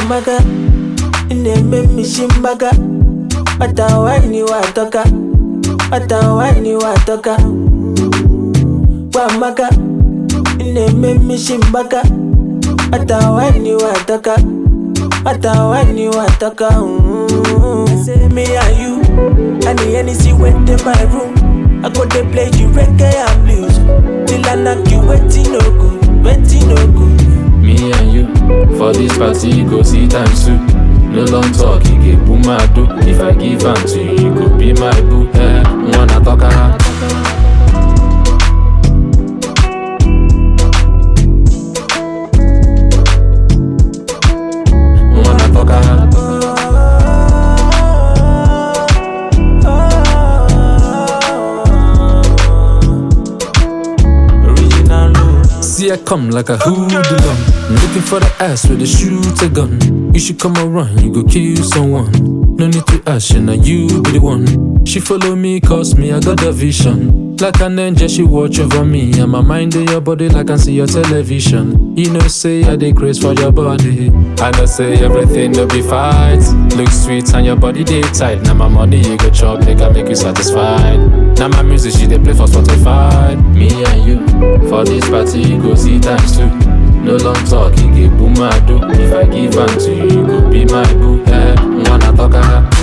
Wamaka, ine me shimbaga. Wata wani watoka, wata wani watoka. Wamaka, ine me shimbaga. Wata wani watoka, wata wani watoka. Mm. Say me and you, and the Hennessy went in my room. I go to play you reggae and blues till I knock you waiting no good, waiting no good. Me and you for this party go see times two. No long talk, you get boom my do. If I give am to you, you go be my boo. Eh, wanna talk her. Wanna talk her. Original look. See I come like a hoodlum Looking for the ass with a shoot a gun You should come around, you go kill someone No need to ask you, now you be the one She follow me cause me, I got the vision Like an angel, she watch over me And my mind in your body like I see your television You know say I dey craze for your body I know say everything will be fight Look sweet and your body dey tight Now my money you go chop, they can make you satisfied Now my music she dey play for Spotify Me and you for this party go see times two. No long talk, you get boom I do. If I give am to you, you go be my boo. Eh, wanna talk her.